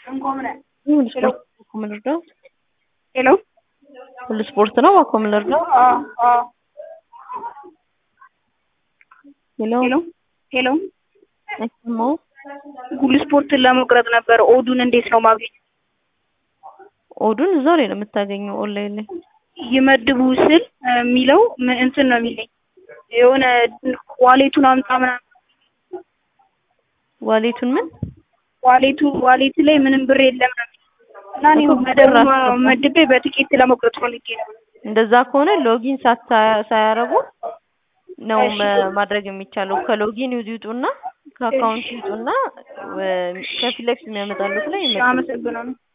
ሁሉ ስፖርት እኮ የምንረዳው ሄሎ ሁሉ ስፖርት ነው እኮ የምንረዳው። አዎ አዎ ሄሎ ሄሎ ሄሎ አይሰማው ሁሉ ስፖርትን ለመቁረጥ ነበር። ኦዱን እንዴት ነው ማግኘት? ኦዱን እዛው ላይ ነው የምታገኘው ኦንላይን ላይ ይመድቡ ስል የሚለው ምን እንትን ነው የሚለኝ የሆነ ዋሌቱን አምጣ ምናምን ዋሌቱን ምን ዋሌቱ ዋሌት ላይ ምንም ብር የለም ነው የሚለኝ እና እኔ እኮ መደብ ብር አስገባ። መድቤ በትኬት ለመቁረጥ ፈልጌ ነው። እንደዛ ከሆነ ሎጊን ሳታ- ሳያረጉ ነው እሺ። መ- ማድረግ የሚቻለው። ከሎጊን ይውጡና ከአካውንት ይውጡና ወ- ከፊት ለፊት የሚያመጣሉት ላይ ይመጣል። አመሰግናለሁ።